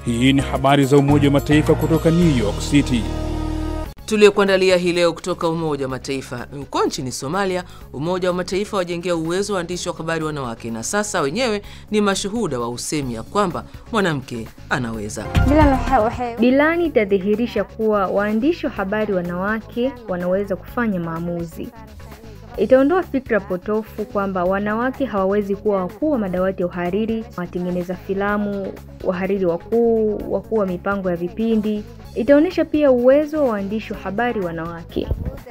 Hii ni habari za Umoja wa Mataifa kutoka New York City. Tuliokuandalia hii leo kutoka Umoja wa Mataifa. Huko nchini Somalia, Umoja wa Mataifa wajengea uwezo wa waandishi wa habari wanawake, na sasa wenyewe ni mashuhuda wa usemi ya kwamba mwanamke anaweza. Bilani itadhihirisha kuwa waandishi wa habari wanawake wanaweza kufanya maamuzi. Itaondoa fikra potofu kwamba wanawake hawawezi kuwa wakuu wa madawati ya uhariri, watengeneza filamu, wahariri wakuu, wakuu wa mipango ya vipindi. Itaonyesha pia uwezo wa waandishi wa habari wanawake.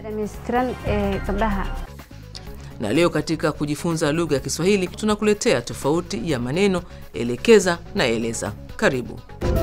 Na leo katika kujifunza lugha ya Kiswahili tunakuletea tofauti ya maneno elekeza na eleza. Karibu.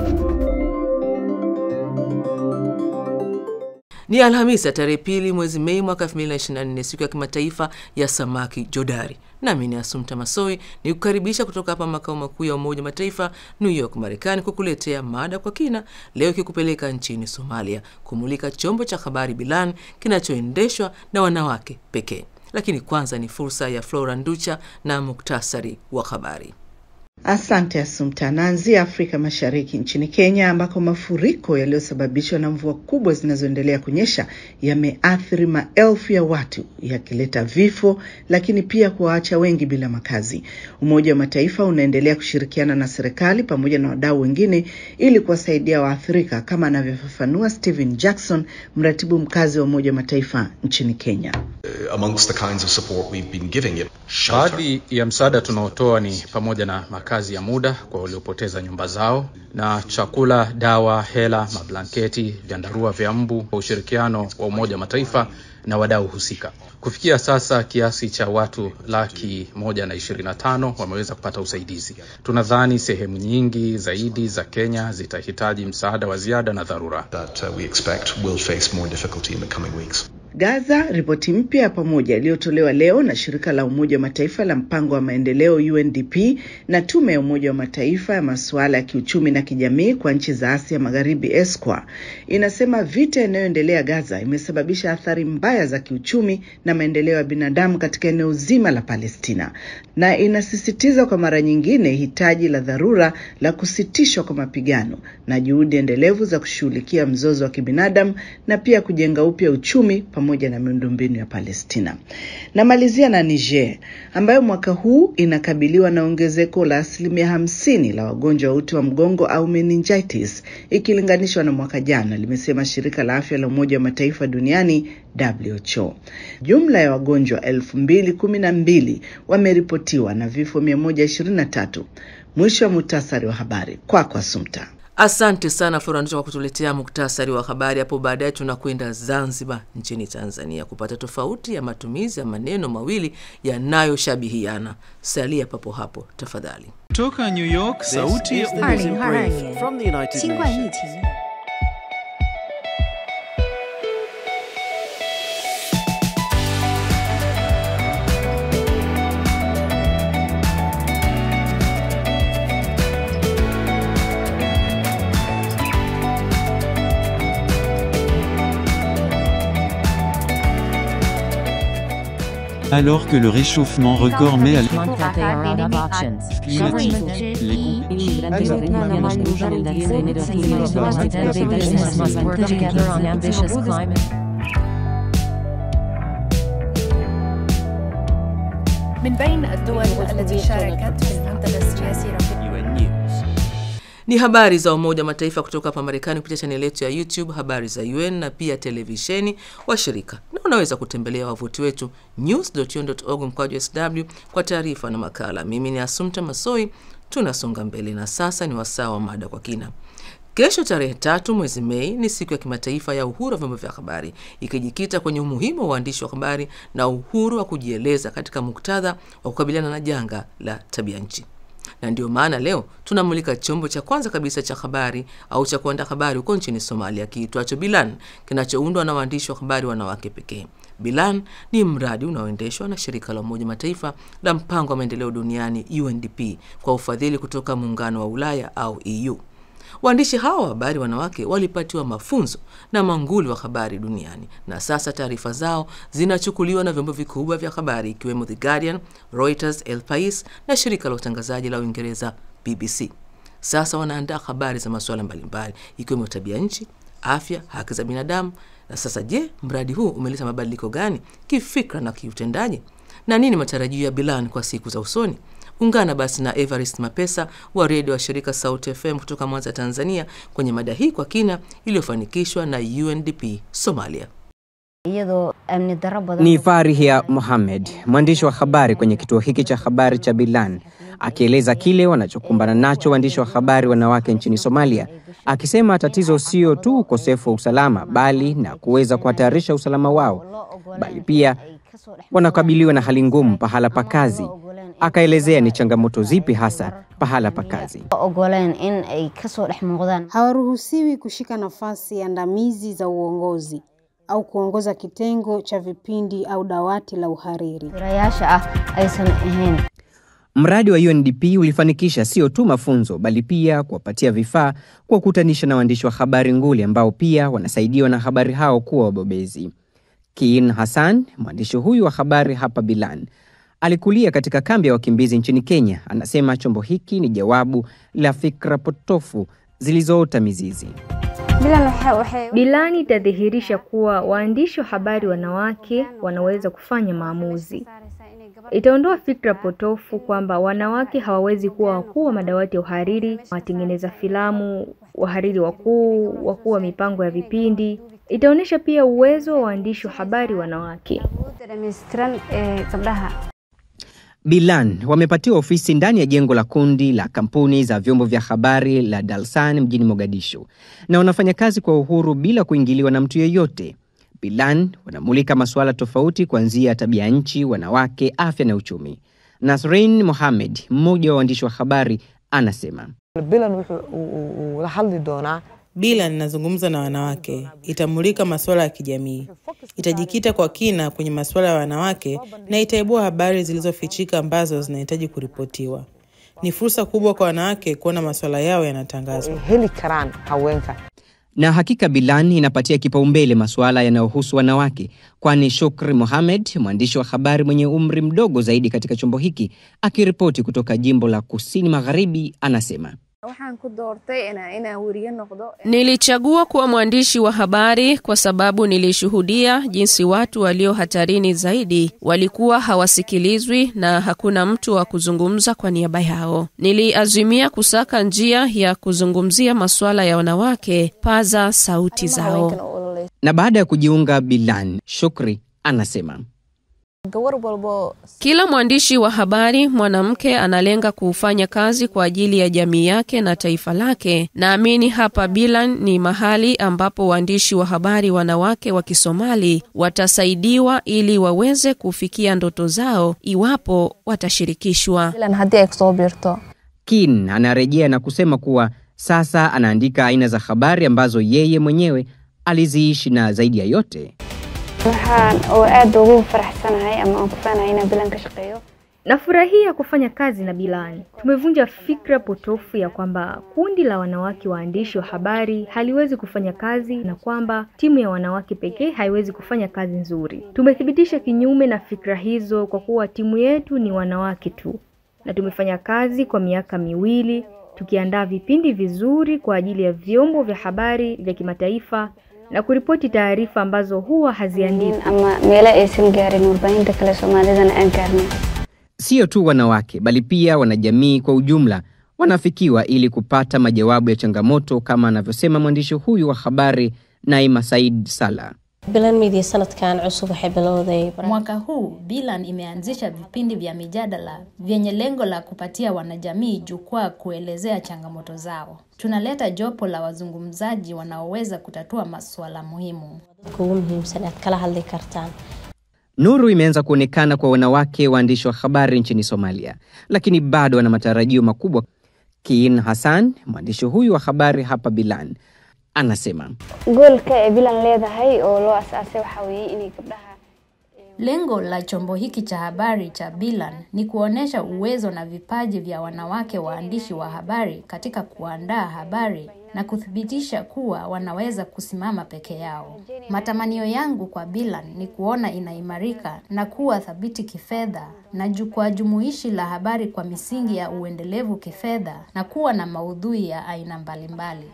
Ni Alhamisi ya tarehe pili mwezi Mei mwaka 2024, siku ya kimataifa ya samaki jodari. Nami ni Asumta Masoi ni kukaribisha kutoka hapa makao makuu ya Umoja wa Mataifa New York, Marekani, kukuletea mada kwa kina leo, ikikupeleka nchini Somalia kumulika chombo cha habari Bilan kinachoendeshwa na wanawake pekee. Lakini kwanza ni fursa ya Flora Nducha na muktasari wa habari. Asante Asumta. Naanzia Afrika Mashariki, nchini Kenya, ambako mafuriko yaliyosababishwa na mvua kubwa zinazoendelea kunyesha yameathiri maelfu ya watu, yakileta vifo, lakini pia kuwaacha wengi bila makazi. Umoja wa Mataifa unaendelea kushirikiana na serikali pamoja na wadau wengine ili kuwasaidia waathirika, kama anavyofafanua Stephen Jackson, mratibu mkazi wa Umoja wa Mataifa nchini Kenya. Baadhi ya msaada tunaotoa ni pamoja na makazi ya muda kwa waliopoteza nyumba zao na chakula, dawa, hela, mablanketi, vyandarua vya mbu, kwa ushirikiano wa Umoja wa Mataifa na wadau husika. Kufikia sasa kiasi cha watu laki moja na ishirini na tano wameweza kupata usaidizi. Tunadhani sehemu nyingi zaidi za Kenya zitahitaji msaada wa ziada na dharura. Gaza. Ripoti mpya ya pamoja iliyotolewa leo na shirika la Umoja wa Mataifa la mpango wa maendeleo UNDP na tume ya Umoja wa Mataifa ya masuala ya kiuchumi na kijamii kwa nchi za Asia Magharibi ESCOWA inasema vita inayoendelea Gaza imesababisha athari mbaya za kiuchumi na maendeleo ya binadamu katika eneo zima la Palestina, na inasisitiza kwa mara nyingine hitaji la dharura la kusitishwa kwa mapigano na juhudi endelevu za kushughulikia mzozo wa kibinadamu na pia kujenga upya uchumi pamoja na miundombinu ya Palestina. Namalizia na Niger ambayo mwaka huu inakabiliwa na ongezeko la asilimia hamsini la wagonjwa wa uti wa mgongo au meningitis ikilinganishwa na mwaka jana, limesema shirika la afya la Umoja wa Mataifa duniani WHO. Jumla ya wagonjwa elfu mbili kumi na mbili wameripotiwa na vifo 123. Mwisho wa muhtasari wa habari kwako, kwa Sumta. Asante sana Floranducha kwa kutuletea muktasari wa habari. Hapo baadaye tunakwenda Zanzibar nchini Tanzania kupata tofauti ya matumizi ya maneno mawili yanayoshabihiana. Salia papo hapo tafadhali. Toka New York, sauti ya Alors que le réchauffement record met à من بين الدول التي شاركت في المنتدى السياسي Ni habari za Umoja wa Mataifa kutoka hapa Marekani kupitia chaneli yetu ya YouTube habari za UN na pia televisheni washirika, na unaweza kutembelea wavuti wetu news.un.org mkwaju sw kwa taarifa na makala. Mimi ni Asumta Masoi, tunasonga mbele na sasa ni wasaa wa mada kwa kina. Kesho tarehe tatu mwezi Mei ni siku ya kimataifa ya uhuru wa vyombo vya habari, ikijikita kwenye umuhimu wa uandishi wa habari na uhuru wa kujieleza katika muktadha wa kukabiliana na janga la tabia nchi na ndio maana leo tunamulika chombo cha kwanza kabisa cha habari au cha kuandaa habari huko nchini Somalia kiitwacho Bilan kinachoundwa na waandishi wa habari wanawake pekee. Bilan ni mradi unaoendeshwa na shirika la Umoja Mataifa la mpango wa maendeleo duniani UNDP kwa ufadhili kutoka muungano wa Ulaya au EU. Waandishi hawa wa habari wanawake walipatiwa mafunzo na manguli wa habari duniani na sasa taarifa zao zinachukuliwa na vyombo vikubwa vya habari ikiwemo The Guardian, Reuters, El Pais na shirika la utangazaji la Uingereza BBC. sasa wanaandaa habari za masuala mbalimbali ikiwemo tabia nchi, afya, haki za binadamu. Na sasa je, mradi huu umeleta mabadiliko gani kifikra na kiutendaji, na nini matarajio ya Bilan kwa siku za usoni? Ungana basi na Evarist Mapesa wa redio wa shirika Sauti FM kutoka Mwanza, Tanzania, kwenye mada hii kwa kina iliyofanikishwa na UNDP Somalia. Ni Farihia Mohamed, mwandishi wa habari kwenye kituo hiki cha habari cha Bilan, akieleza kile wanachokumbana nacho waandishi wa habari wanawake nchini Somalia, akisema tatizo sio tu ukosefu wa usalama, bali na kuweza kuhatarisha usalama wao, bali pia wanakabiliwa na hali ngumu pahala pa kazi. Akaelezea ni changamoto zipi hasa pahala pa kazi. Hawaruhusiwi kushika nafasi andamizi za uongozi au kuongoza kitengo cha vipindi au dawati la uhariri. Mradi wa UNDP ulifanikisha sio tu mafunzo bali pia kuwapatia vifaa, kuwakutanisha na waandishi wa habari nguli ambao pia wanasaidiwa na habari hao kuwa wabobezi. Kiin Hassan, mwandishi huyu wa habari hapa Bilan, alikulia katika kambi ya wakimbizi nchini Kenya. Anasema chombo hiki ni jawabu la fikra potofu zilizoota mizizi. Bilani itadhihirisha kuwa waandishi wa habari wanawake wanaweza kufanya maamuzi. Itaondoa fikra potofu kwamba wanawake hawawezi kuwa wakuu wa madawati ya uhariri, watengeneza filamu, wahariri wakuu, wakuu wa mipango ya vipindi. Itaonyesha pia uwezo wa waandishi wa habari wanawake. Bilan wamepatiwa ofisi ndani ya jengo la kundi la kampuni za vyombo vya habari la Dalsan mjini Mogadishu, na wanafanya kazi kwa uhuru bila kuingiliwa na mtu yeyote. Bilan wanamulika masuala tofauti kuanzia tabia nchi, wanawake, afya na uchumi. Nasrin Mohamed, mmoja wa waandishi wa habari, anasema Bila ninazungumza na wanawake, itamulika masuala ya kijamii, itajikita kwa kina kwenye masuala ya wanawake na itaibua habari zilizofichika ambazo zinahitaji kuripotiwa. Ni fursa kubwa kwa wanawake kuona masuala yao yanatangazwa. na hakika Bilan inapatia kipaumbele masuala yanayohusu wanawake, kwani Shukri Mohamed, mwandishi wa habari mwenye umri mdogo zaidi katika chombo hiki, akiripoti kutoka jimbo la kusini magharibi, anasema Nilichagua kuwa mwandishi wa habari kwa sababu nilishuhudia jinsi watu walio hatarini zaidi walikuwa hawasikilizwi na hakuna mtu wa kuzungumza kwa niaba yao. Niliazimia kusaka njia ya kuzungumzia masuala ya wanawake, paza sauti zao. na baada ya kujiunga Bilan, Shukri anasema Kila mwandishi wa habari mwanamke analenga kufanya kazi kwa ajili ya jamii yake na taifa lake. Naamini hapa Bilan ni mahali ambapo waandishi wa habari wanawake wa Kisomali watasaidiwa ili waweze kufikia ndoto zao iwapo watashirikishwa. Kin anarejea na kusema kuwa sasa anaandika aina za habari ambazo yeye mwenyewe aliziishi na zaidi ya yote waxaan oo aad ugu faraxsanahay ama aan ku faanahay inaan bilan ka shaqeeyo Nafurahia kufanya kazi na Bilani. Tumevunja fikra potofu ya kwamba kundi la wanawake waandishi wa habari haliwezi kufanya kazi na kwamba timu ya wanawake pekee haiwezi kufanya kazi nzuri. Tumethibitisha kinyume na fikra hizo kwa kuwa timu yetu ni wanawake tu, na tumefanya kazi kwa miaka miwili tukiandaa vipindi vizuri kwa ajili ya vyombo vya habari vya kimataifa na kuripoti taarifa ambazo huwa haziandikwi. ama meelo aysan gaarin warbaahinta kale soomaalidana aan gaarnay Sio tu wanawake bali pia wanajamii kwa ujumla wanafikiwa ili kupata majawabu ya changamoto, kama anavyosema mwandishi huyu wa habari Naima Said Sala. bilan media sanadkan cusub waxay bilowday Mwaka huu Bilan imeanzisha vipindi vya mijadala vyenye lengo la kupatia wanajamii jukwaa kuelezea changamoto zao. Tunaleta jopo la wazungumzaji wanaoweza kutatua masuala muhimu. kugu muhiimsan aad kala hadli kartaan Nuru imeanza kuonekana kwa wanawake waandishi wa habari nchini Somalia, lakini bado wana matarajio makubwa. Kiin Hassan, mwandishi huyu wa habari hapa Bilan, anasema goolka ee bilan leedahay oo loo asaasay waxaa weeye inay gabdhaha Lengo la chombo hiki cha habari cha Bilan ni kuonesha uwezo na vipaji vya wanawake waandishi wa habari katika kuandaa habari na kuthibitisha kuwa wanaweza kusimama peke yao. Matamanio yangu kwa Bilan ni kuona inaimarika na kuwa thabiti kifedha na jukwaa jumuishi la habari kwa misingi ya uendelevu kifedha na kuwa na maudhui ya aina mbalimbali.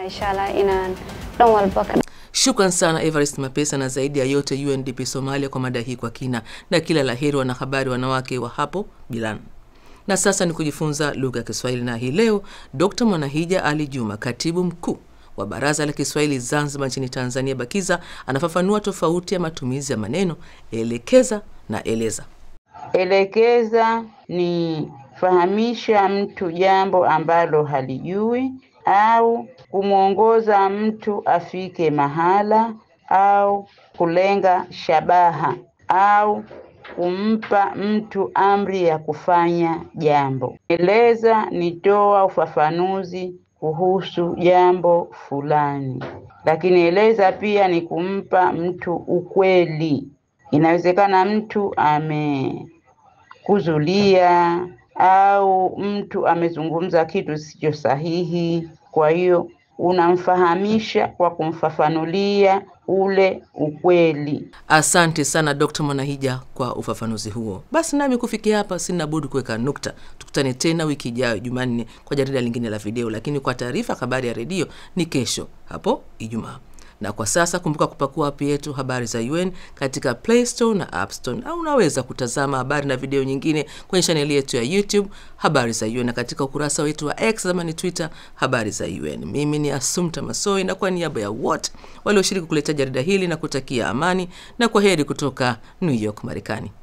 Shukran sana Everest Mapesa na zaidi ya yote UNDP Somalia kwa mada hii kwa kina, na kila la heri wanahabari wanawake wa hapo Bilan. Na sasa ni kujifunza lugha ya Kiswahili, na hii leo Dr. Mwanahija Ali Juma, katibu mkuu wa Baraza la Kiswahili Zanzibar nchini Tanzania BAKIZA, anafafanua tofauti ya matumizi ya maneno elekeza na eleza. Elekeza ni fahamisha mtu jambo ambalo halijui au kumwongoza mtu afike mahala au kulenga shabaha au kumpa mtu amri ya kufanya jambo. Eleza ni toa ufafanuzi kuhusu jambo fulani, lakini eleza pia ni kumpa mtu ukweli. Inawezekana mtu amekuzulia au mtu amezungumza kitu sicho sahihi, kwa hiyo unamfahamisha kwa kumfafanulia ule ukweli. Asante sana Dr. Mwanahija kwa ufafanuzi huo. Basi nami kufikia hapa sina budi kuweka nukta. Tukutane tena wiki ijayo Jumanne kwa jarida lingine la video, lakini kwa taarifa habari ya redio ni kesho hapo Ijumaa. Na kwa sasa kumbuka kupakua app yetu habari za UN katika Play Store na App Store, au unaweza kutazama habari na video nyingine kwenye chaneli yetu ya YouTube habari za UN na katika ukurasa wetu wa X zamani Twitter habari za UN. Mimi ni Asumta Masoi na kwa niaba ya wote walioshiriki kuleta jarida hili na kutakia amani na kwa heri kutoka New York, Marekani.